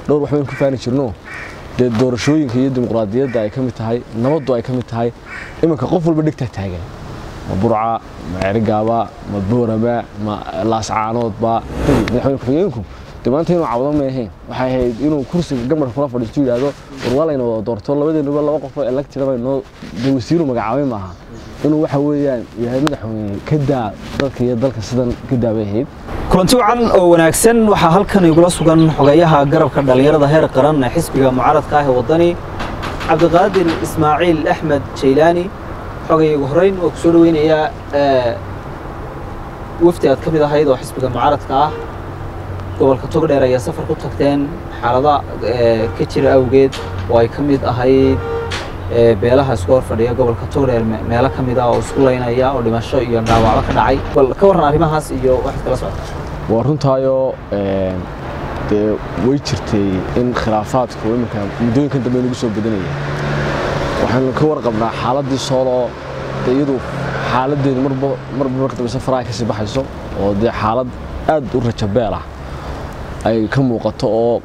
dhowr waxbaynu ku faani jirno dee doorashooyinka iyo dimuqraadiyadda ay ka mid tahay nabaddu ay ka mid tahay iminka qof walba dhegtaa taagan ma burca ma cerigaaba ma boorama ma laascaanoodba madaxweyne ku-xigeenku de maanta inuu cawdo ma ahayn waxay ahayd inuu kursiga gamarka kula fadhiisto yidhaahdo warwaalayna wada doorto labadeenuba laba qof oo electira noo de wasiiru magacaabay maaha inuu waxa weeyaan yahay madaxweyne ka daa dadka iyo dalka sidan ka daabay ahayd kulanti wacan oo wanaagsan waxaa halkan igula sugan xogeeyaha garabka dhallinyarada heer qaran ee xisbiga mucaaradka ah ee waddani cabdiqaadir ismaaciil axmed jaylaani xogay ugu horreyn oo ku soo dhaweynayaa wafdi aad ka mid ahayd oo xisbiga mucaaradka ah gobolka togdheer ayaa safar ku tagteen xaalada ka jira awgeed oo ay ka mid ahayd beelaha isku hor fadhiya gobolka togdheer meelo ka mid ah oo isku laynaya oo dhimasho iyo dhaawacba ka dhacay bal ka warran arrimahaas iyo waxaad kala socota waa runtaayoo dee way jirtay in khilaafaadku iminka muddooyinkan dambe nagu soo badanaya waxaanu ka warqabnaa xaaladdii soolo dee iyadu xaaladdeedu marba marba marka dambe safaraha kasii baxayso oo dee xaalad aad u rajabeel ah ay ka muuqato oo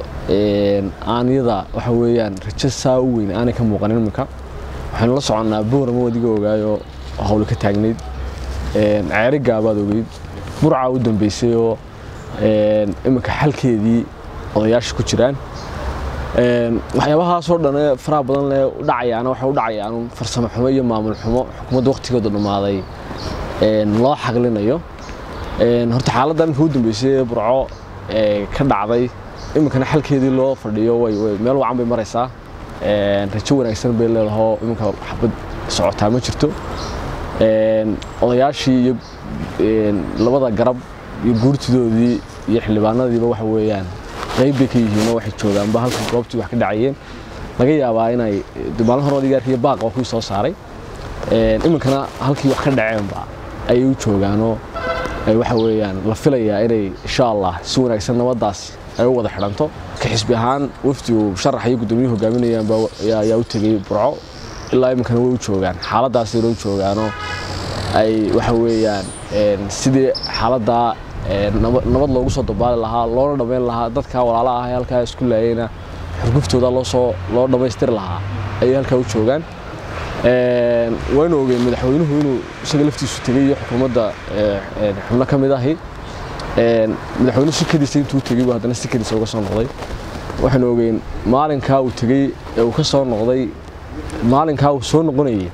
aaniyada waxa weeyaan rajo saa u weyn aanay ka muuqanin iminka waxaynu la soconnaa boorama wadiga ogaayoo hawli ka taagnayd ceeri gaabaad ogeyd burca u dambeysay oo iminka xalkeedii odayaasha ku jiraan waxyaabahaasoo dhan ee faraha badan leh u dhacayaana waxay u dhacayaan farsamo xumo iyo maamul xumo xukuumadda waqtigeedu dhammaaday loo xaqlinayo horta xaaladda iminka u dambeysay ee burco ka dhacday iminkana xalkeedii loo fadhiyo meel wacan bay maraysaa rajo wanaagsan bay leedahoo iminka xabad socotaa ma jirto odayaashii iyo labada garab iyo guurtidoodii iyo xildhibaanadiiba waxa weeyaan qayb bay ka yihiinoo waxay joogaanba halka goobtii wax ka dhacayeen laga yaabaa inay maalin hore odigaarka iyo baaq waa kuwii soo saaray iminkana halkii wax ka dhaceenba ayay u joogaanoo waxa weeyaan la filayaa inay insha allah si wanaagsan nabaddaas ay u wada xidhanto ka xisbi ahaan wafdigu sharax iyo guddoomiye hogaaminayaanba ayaa u tegey burco ilaa iminkana way u joogaan xaaladdaasayna u joogaanoo ay waxa weeyaan sidii xaaladdaa nabad loogu soo dabaali lahaa loona dhammayn lahaa dadka walaalaha ah ee halkaa isku laayeyna xurguftooda loosoo loo dhammaystiri lahaa ayay halkaa u joogaan waynu ogeen madaxweynuhu inuu isaga laftiisu tegey iyo xukuumadda xubno ka mid ahi madaxweynuhu sikadiisa intuu tegey buu haddana sikadiisa uga soo noqday waxaanu ogeen maalinkaa uu tegey ee uu ka soo noqday maalinkaa uu soo noqonayey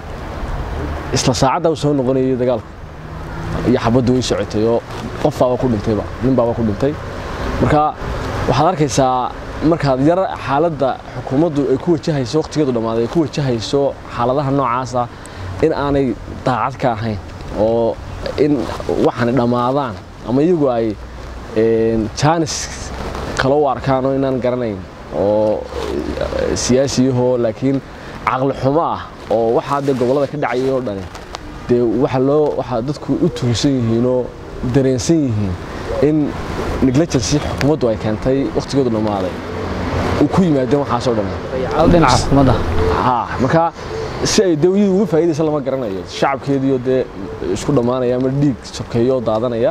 isla saacaddaa uu soo noqonayey dagaalku iyo xabaddu way socotay oo qof baaba ku dhintayba nin baaba ku dhintay marka waxaad arkaysaa markaad yar xaaladda xukuumaddu ay ku wajahayso waqtigeedu dhammaaday ay ku wajahayso xaaladaha noocaasa in aanay daacad ka ahayn oo in waxaana dhammaadaan ama iyagu ay jaanis kale u arkaan oo inaan garanayn oo siyaasiyahoo laakiin caqli xumo ah oo waxaa dee gobollada ka dhacayay oo dhani dee waxa loo waxaa dadku u tuhunsan yihiinoo dareensan yihiin in neglegency xukuumaddu ay keentay waqtigeedu dhammaaday uu ku yimaadeen waxaasoo dhan dhinaca xukuumadda ha marka si ay dee iyadu uga faa'iidaysa lama garanayo shacabkeediioo dee isku dhammaanaya ama dhiig sokeeyo oo daadanaya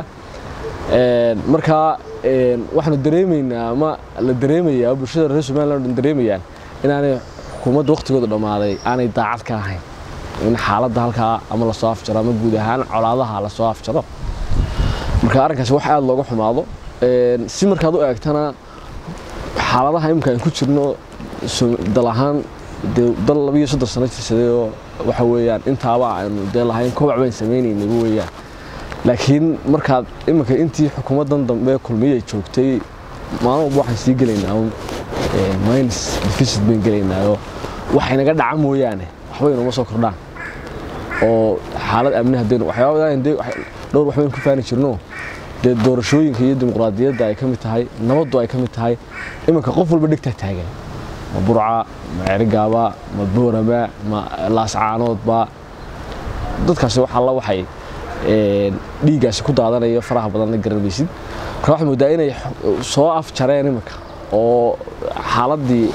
marka waxaanu dareemaynaa ama la dareemayaa bulshada reer somaliland o dhan dareemayaan inaanay xukuumadda waqtigooda dhammaaday aanay daacad ka ahayn in xaaladda halkaa ama lasoo afjaro ama guud ahaan colaadaha lasoo afjaro marka arrinkaasi wax aada looga xumaado si markaad u eegtana xaaladaha imika aan ku jirno dal ahaan dee dal labiyo soddon sano jirsaday oo waxa weeyaan intaaba aynu dee lahayn kobac baan samaynaynayba weeyaan laakiin markaad iminka intii xukuumaddan dambe kulmiyay joogtay maalin walba waxaan sii gelaynaa minus deficit bayn gelaynaayo waxaynaga dhaca mooyaane waxba inuma soo kordhaan oo xaalad amni haddaynu waxyaabadan dee dhowr waxbaynu ku faani jirno dee doorashooyinka iyo dimuqraadiyadda ay ka mid tahay nabaddu ay ka mid tahay iminka qof walba dhegtaa taagan ma burca ma cerigaaba ma boorama ma laascaanoodba dadkaasi wax alla waxay dhiiggaasi ku daadanaya faraha badanna garanmaysid marka waxaad moodaa inay soo afjareen iminka oo xaaladdii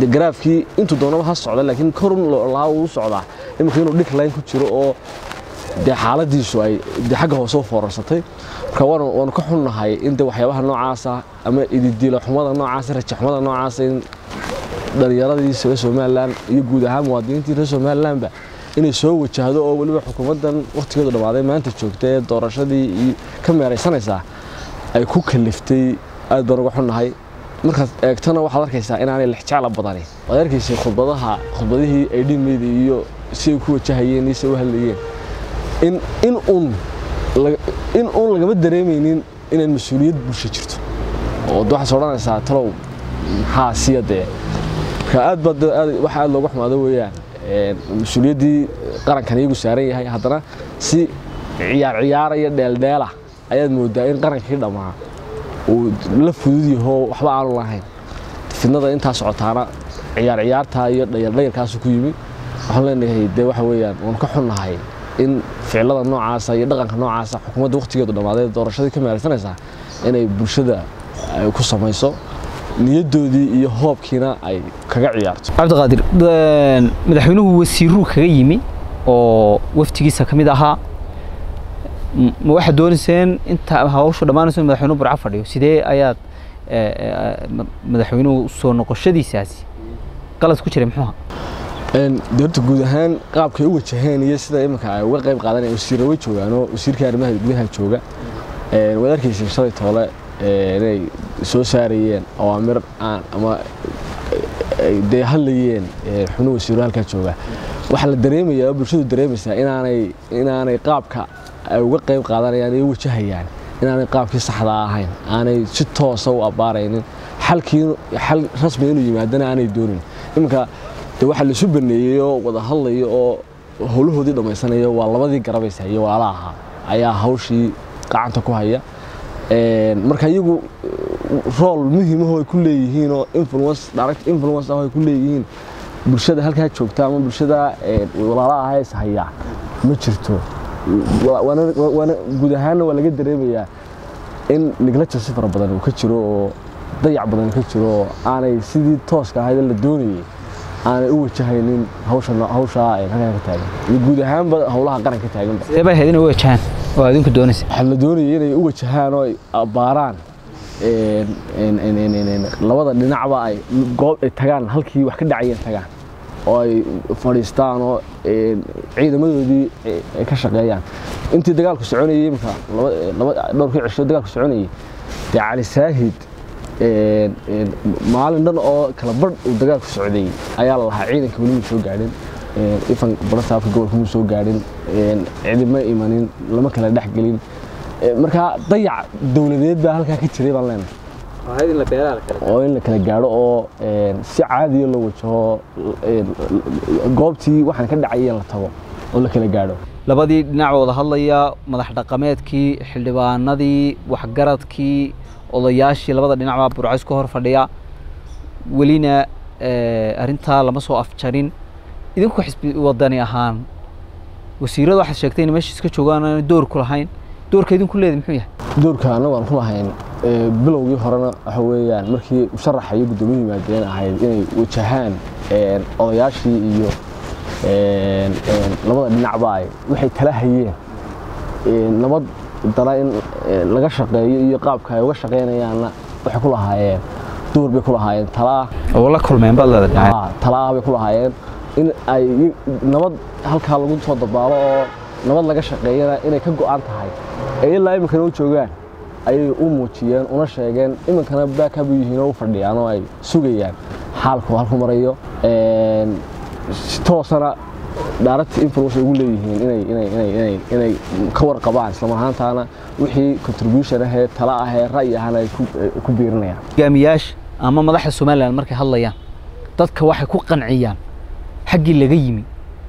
garaafkii intuu doonaba ha socda laakiin korun lahaa uu socdaa iminka inuu dhig layn ku jiro oo dee xaaladiisu ay dee xagga hoose u foorarsatay marka waanu waanu ka xunnahay in dee waxyaabaha noocaasa ama ididiilo xumada noocaasa raja xumada noocaasa in dhalinyaradii reer somalilan iyo guud ahaan muwaadiniintii reer somalilanba inay soo wajahdo oo weliba xukuumaddan wakhtigeedu dhammaaday maanta joogta ee doorashadii iyo ka meeraysanaysaa ay ku kaliftay aad baan uga xunnahay markaad eegtona waxaad arkaysaa inaanay lexjecla badani waad arkaysay khudbadaha khudbadihii ay dhimayda iyo si ay ku wajahayeen iyo si ay u hadlayeen in in un in uun lagama dareemaynin inay mas-uuliyad bulsho jirto oo waxaad odhanaysaa talow maxaa siya dee marka aad baad waxa aad looga xumaado weeyaan mas-uuliyaddii qarankan iyagu saaran yahay haddana si ciyaar ciyaaraya dheeldheela ayaad moodaa in qarankii dhammaa uu la fudud yaho waxba aanu lahayn fidnada intaa socotaana ciyaar ciyaartaa iyo dhayardhayarkaasu ku yimi waxaan leenahay dee waxa weeyaan waanu ka xunnahay in ficilada noocaasa iyo dhaqanka noocaasa xukuumadda wakhtigeedu dhammaaday doorashadii ka meeraysanaysaa inay bulshada ku samayso niyadoodii iyo hoobkiina ay kaga ciyaarto cabdiqaadir madaxweynuhu wasiiruu kaga yimi oo waftigiisa ka mid ahaa ma waxaad doonayseen inta hawshu dhammaanayso in madaxweynuhu burco fadhiyo sidee ayaad madaxweynuhu soo noqoshadiisaasi qalad ku jiray muxuu ahaa doorta guud ahaan qaabkay u wajaheen iyo sida iminka ay uga qayb qaadanayaan wasiirra way joogaan oo wasiirka arrimaha gudaha jooga waad arkayseen shalay toole inay soo saarayeen awaamir aan ama dee hadlayeen xubno wasiiro halkaa jooga waxaa la dareemayaa oo bulshadu dareemaysaa inaanay inaanay qaabka ay uga qayb qaadanayaan iyo wajahayaan inaanay qaabkii saxda ahayn aanay si toosa u abbaaraynin xalkii xal rasmi inuu yimaadana aanay doonin iminka de waxaa laisu baneeyey oo wada hadlaya oo howlahoodii dhammaysanaya waa labadii garabaysa iyo walaala ahaa ayaa hawshii gacanta ku haya marka iyagu rool muhiimahoo ay ku leeyihiin oo influence direct influence ah oo ay ku leeyihiin bulshada halkaa joogta ama bulshada walaala ah is hayaa ma jirto waana guud ahaanna waa laga dareemayaa in negligence fara badan uu ka jiro oo dayac badan ka jiro oo aanay sidii tooska ahayd la doonayay aanay u wajahaynin hawshaa halkaa ka taagan iyo guud ahaanba howlaha qaran ka taaganba sidee bay ahayd inay u wajahaan oo adinku doonaysa waxaa la doonayay inay u wajahaan oo ay abbaaraan labada dhinacba ay goob ay tagaan halkii wax ka dhacayeen tagaan oo ay fadhiistaan oo ciidamadoodii ay ka shaqeeyaan intii dagaalku soconayay imika dhowrkii cisho dagaalku soconayay dee cali saahid maalin dhan oo kala badh uu dagaalku socday ayaa la lahaa ciidanka weli muu soo gaadhin ifan barasaabka gobolka muu soo gaadhin cidima imanin lama kala dhex gelin markaa dayac dowladeed baa halkaa ka jiray baan leenahay oo in la kala gaadho oo si caadiya loo wajaho goobtii waxaan ka dhacayeen la tago oo la kala gaadho labadii dhinac wada hadlaya madax dhaqameedkii xildhibaanadii waxgaradkii odayaashii labada dhinac baa burcays ka hor fadhiya welina arrintaa lama soo afjarin idinku xisbi wadani ahaan wasiirada waxaad sheegtay in meesha iska joogaan aan door ku lahayn doorka idinku leedahay muxuu yahay doorka annagu aan ku lahayn bilowgii horena waxa weeyaan markii musharaxa iyo guddoomiye yimaadeen ahayd inay wajahaan odayaashii iyo labada dhinacba ay waxay kala hayeen nabad dana in laga shaqeeyo iyo qaabka ay uga shaqeynayaanna waxay ku lahaayeen door bay ku lahaayeen talaa oo la kulmeen baad leedahay talaa bay ku lahaayeen in ay nabad halkaa lagu soo dabaalo oo nabad laga shaqeeyana inay ka go'an tahay ee ilaa iminkana u joogaan ayay u muujiyeen una sheegeen iminkana baakabu yihiin oo u fadhiyaan oo ay sugayaan xaalku halku marayo si toosana direct influence ay ugu leeyihiin inay inay inay inay inay ka warqabaan isla ahaantaana wixii contribution ahee tala ahee ra'yi ahana ay ku biirinayaan hogaamiyaasha ama madaxda somaliland markay hadlayaan dadka waxay ku qanciyaan xaggii laga yimi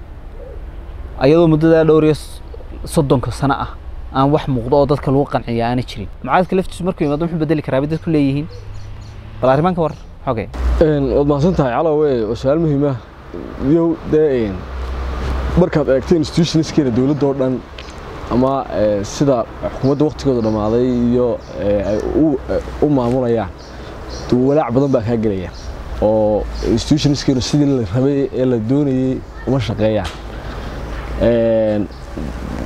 ayadoo muddadaa dhowr iyo soddonka sano ah aan wax muuqdo oo dadka lagu qanciya aana jirin mucaaradka laftiisu markuu yimaado muxuu bedeli karaa bay dadku leeyihiin bal arrimaanka war xogee waad mahadsan tahay calowe waa su-aal muhiim ah yow dee markaad eegto institutionskeena dowladda oo dhan ama sida xukuumadda waktigooda dhammaaday iyo ay u maamulayaan walaac badan baa kaa gelaya oo institutionskeenu sidii la rabay ee la doonayey uma shaqeeyaan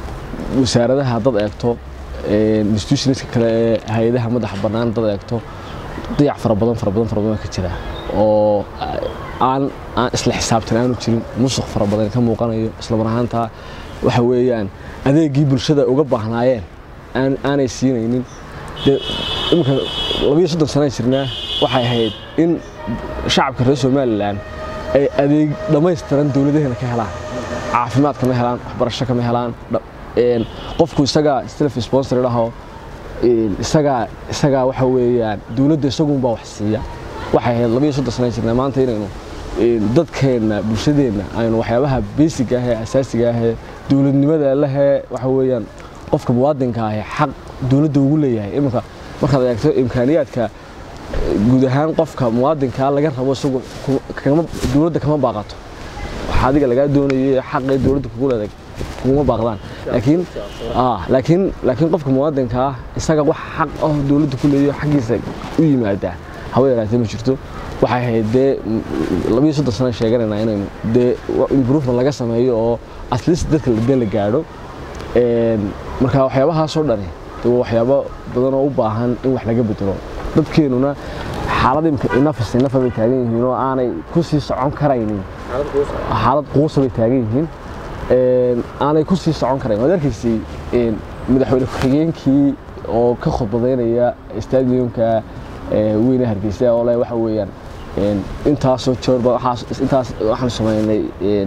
wasaaradaha dad eegto institutionska kale ee hay-adaha madaxa bannaan dad eegto dayac fara badan fara badan fara badan ka jira oo aan aan isla xisaabtan aanu jirin musuq fara badan ka muuqanayo isla mar ahaanta waxa weeyaan adeegii bulshada uga baahnaayeen aan aanay siinaynin dee iminka labiyo soddon sana jirnaa waxay ahayd in shacabka reer somalilan ay adeeg dhammaystiran dowladaheena ka helaan caafimaad kama helaan waxbarasho kama helaan qofku isagaa self sponsor dhaho isagaa isagaa waxa weeyaan dowladda isagunbaa wax siiya waxay ahayd labiyo soddon sana jirnaa maanta inaynu dadkeenna bulshadeenna aynu waxyaabaha basic ah ee asaasiga ah ee dowladnimada lehee waxa weeyaan qofka muwaadinka ahi xaq dowladda ugu leeyahay iminka markaad eegto imkaaniyaadka guud ahaan qofka muwaadinkaa laga rabo isagu dowladda kama baaqato waxa adiga lagaa doonayay xaqee dowladda kugu leedahay kuguma baaqdaan laakiin laakiin laakiin qofka muwaadinka ah isaga wax xaq ah dowladda ku leeyahay xaggiisa u yimaadaa hawa yaraatee ma jirto waxay ahayd dee labiyo soddon sana sheeganaynaa inaynu dee improvement laga sameeyo oo at least dadka dee la gaadho marka waxyaabahaasoo dhani dee waa waxyaabo badan oo u baahan in wax laga bedelo dadkeenuna xaalad inafis inafa bay taagan yihiin oo aanay ku sii socon karaynin xaalad quusa bay taagan yihiin aanay ku sii socon karayn waad arkaysay madaxweyne ku-xigeenkii oo ka khudbadaynaya stadiumka weyne hargeysa oo le waxa weeyaan intaasoo joorba intaas waxaan samaynay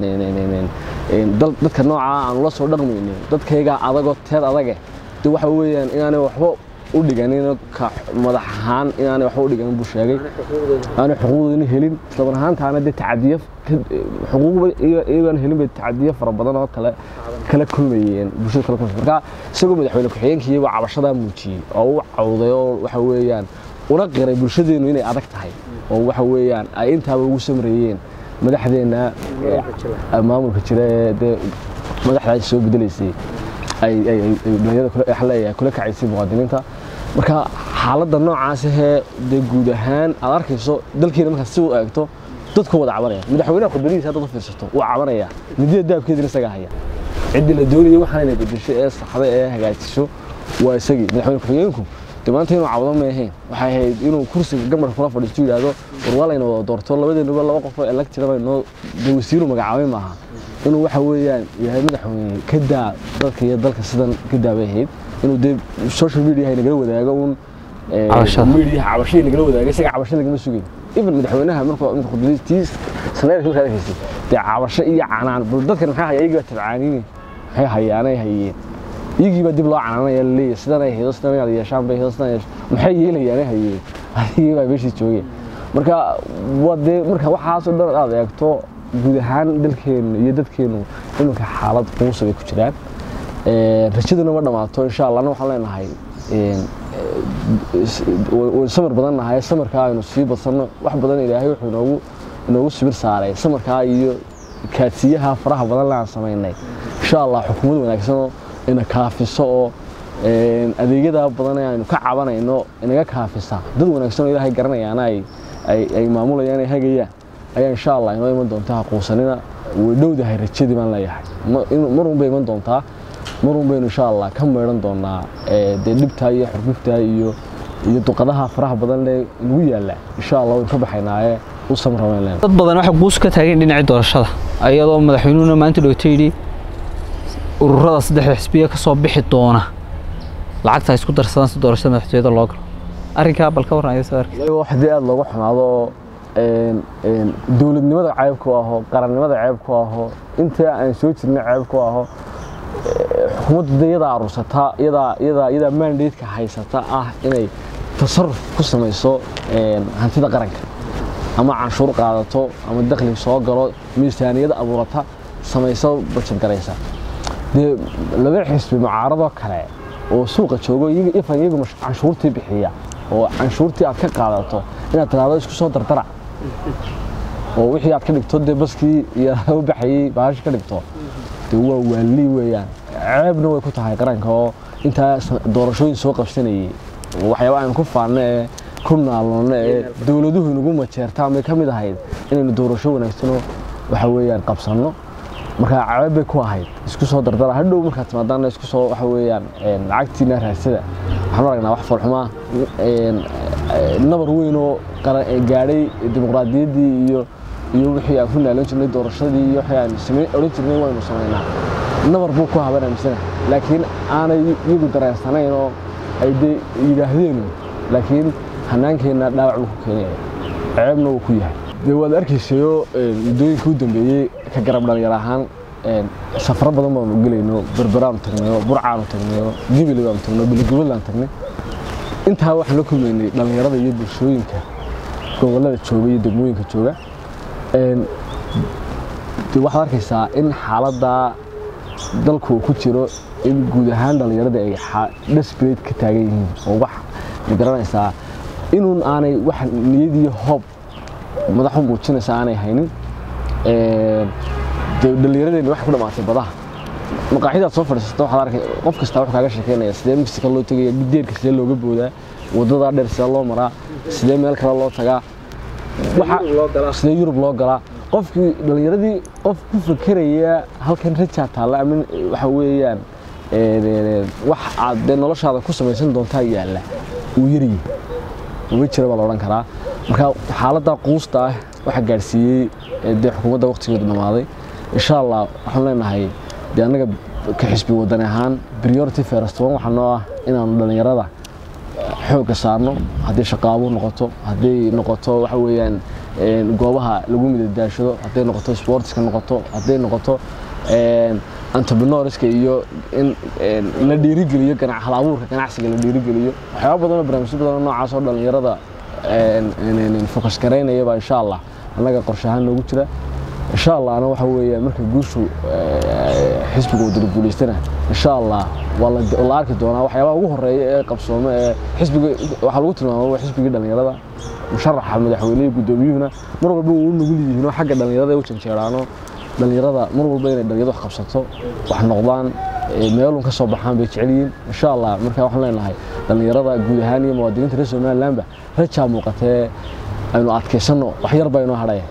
dadka noocaa aanu la soo dhaqmayno dadkaygaa adagoo teed adage de waxa weeyaan inaanay waxba u dhiganin ka madax ahaan inaanay waxba u dhiganin buu sheegay aanay xuquuqdoodina helin islaban ahaantaana dee tacadiyo xuquuqba iyagoon helin bay tacadiyo fara badan oo kale kala kulmayeen bulshada kala kulmayeen marka isagoo madaxweyne ku-xigeenkii waa cabashadaa muujiyey oo u cawday oo waxa weeyaan una qiray bulshadeenu inay adag tahay oo waxa weeyaan ay intaaba ugu samreeyeen madaxdeenna maamulka jira ee dee madaxdaas soo bedelaysay ay dhalinyarada kula kacaysay muwaadiniinta marka xaaladda noocaas ahee dee guud ahaan aad arkayso dalkeena markaad si u eegto dadku wada cabanaya madaxweynaha khudbadihiisa haddaad u fiirsato wuu cabanaya midida daabkeedina isagaa haya ciddii la doonayay waxaan inay bedesho ee saxda ee hagaajiso waa isagii madaxweyne ku-xigeenku dee maanta inuu cawdo ma ahayn waxay ahayd inuu kursiga gamarka kula fadhiisto yidhaahdo war waa layna wada doorto labadeenuba laba qof oo electira baynoo dee wasiiru magacaabay maaha inuu waxa weeyaan yahay madaxweyne ka daa dadka iyo dalka sidan ka daabay ahayd inuu dee social media nagala wadaago un media cabashadii nagala wadaago isaga cabasho lagama sugayn even madaxweynaha markuu khudbadiis saneerka markaad arkaysay dee cabasho iyo canaan bal dadkan maxay haya iyagii baa tabcaaniine maxay hayaanay hayeen iyagii baa dib loo canaanaya laleeyahay sidan ay haydo sidan ay yeeshaan bay haydo sidan maxay yeelayaanay hayeen adigii baa meeshii joogeen marka waa dee marka waxaasoo dhan aad eegto guud ahaan dalkeenu iyo dadkeenu iminka xaalad quusa bay ku jiraan rajaduna ma dhammaato insha allah waxaan leenahay way samir badan nahay samirkaa aynu sii badsanno wax badan ilaahay wuxuu inoogu inoogu sibir saaray samirkaa iyo kaadsiyaha faraha badan le aan samaynay insha allah xukuumad wanaagsanoo ina kaafiso oo adeegyadaa badan ee aynu ka cabanayno inaga kaafisa dad wanaagsan oo ilaahay garanayaana ay maamulayaan ay hagayaan ayaa insha allah inoo iman doontaa haquusanina way dhowdahay rajadii baan leeyahay marun bay iman doontaa marun baynu insha allah ka meedhan doonaa dee dhibtaa iyo xurguftaa iyo iyo duqadaha faraha badan lee nagu yaalla insha allah waynu ka baxaynaaye u samraweyn leen dad badan waxay quus ka taageen dhinacii doorashada ayadoo madaxweynuhuna maanta dhowto yidhi ururada saddexda xisbiya ka soo bixi doona lacagta isku darsadaan si doorashada madaxtooyada loo galo arrinkaa bal ka warran ayuu arkay wax dee aada loogu xumaado dowladnimada ceeb ku aho qarannimada ceeb ku aho inta aan soo jirnay ceeb ku aho xukuumaddu de iyadaa aruursataa iyadaa iyadaa iyadaa mandateeka haysata ah inay tasarruf ku samayso hantida qaranka ama canshuur qaadato ama dakhli soo galo miisaaniyad abuurata samayso bajad garaysa dee laba xisbi mucaaradoo kale oo suuqa joogo ifan iyagu canshuurtii bixiya oo canshuurtii aad ka qaadato inaad tiraahdo isku soo dardara oo wixii aad ka dhigto dee baskii iyo u baxayey baashi ka dhigto dee waa waalii weeyaan ceebna way ku tahay qaranka oo intaa doorashooyin soo qabsanayey waxyaaba aynu ku faanno ee ku naalnoonno ee dowladuhu inagu majeertaan bay ka mid ahayd inaynu doorasho wanaagsanoo waxa weeyaan qabsanno marka cabeeb bay ku ahayd isku soo dardara hadhow markaad timaadaana isku soo waxa weeyaan lacagtiina raadsada waxaan aragnaa wax foolxumaa nabar weyn oo gaadhay dimuqraadiyaddii iyo iyo wixii aan ku naalan jirnay doorashadii iyo wixii aan samayn odhan jirnay waynu samaynaa nabar buu ku haban aamisana laakiin aanay iyagu dareensanayn oo ay dee yidhaahdeen laakiin hanaankeenna dhaawac buu ku keenaya ceebna wuu ku yahay dee waad arkaysayo muddooyinka u dambeeyey ka garab dhalinyar ahaan safaro badan baanu gelayno berberaanu tagnayo burcaanu tagnayo gibili baanu tagnayo biligubadlaan tagnay intaa waxaan la kulmaynay dhallinyarada iyo bulshooyinka gobollada jooga iyo degmooyinka jooga waxaad arkaysaa in xaaladdaa dalku uu ku jiro in guud ahaan dhallinyarada ay desperate ka taagan yihiin oo wax ma garanaysaa inuun aanay wax niyad iyo hoob madaxu muujinaysa aanay haynin dhallinyaradeenni waxay ku dhamaatay badaha maqaaxidaad soo fadhiisata waxaad arkay qof kasta wuxuu kaaga sheekeynaya sidee mexico loo tegaya deerka sidee looga boodaa waddadaa dheer sidee loo maraa sidee meel kale loo tagaa sidee yurub loo galaa qofkii dhallinyaradii qof ku fakeraya halkan rajaa taalla ama waxa weeyaan wax aad dee noloshaada ku samaysan doontaa yaalla uu yaryi uma jira baa la odhan karaa marka xaaladdaa quusta ah waxaa gaadhsiiyey dee xukuumadda waqtigeedu dhammaaday insha allah waxaan leenahay dee annaga ka xisbi wadani ahaan priority first one waxaa noo ah inaanu dhallinyarada xoogga saarno haddii shaqaabo noqoto hadday noqoto waxa weeyaan goobaha lagu midadaashado hadday noqoto sportska noqoto hadday noqoto entrepreneurska iyo in la dhiirigeliyo hal abuurka ganacsiga la dhiirigeliyo waxyaaba badan oo barnaamijyo badan oo noocaas oo dhallinyarada fokas garaynayaba insha allah annaga qorshe ahaan noogu jira insha allah ana waxa weeye marka guushu xisbiga wadada guulaystana insha allah waa la arki doonaa waxyaabaha ugu horeeya ee qabsoome ee xisbiga waxaa lagu tilmaama xisbigii dhallinyarada musharaxa madaxweynehi guddoomiyuhuna mar walba uu nugul yihiin oo xagga dhallinyarada ay u janjeeraano dhallinyarada mar walba inay dhallinyarada wax qabsato wax noqdaan meelun ka soo baxaan bay jecel yihiin insha allah marka waxaan leenahay dhallinyarada guud ahaan iyo muwaadiniinta reer somalilandba rajaa muuqatee aynu adkaysanno wax yar baa inoo hadhaya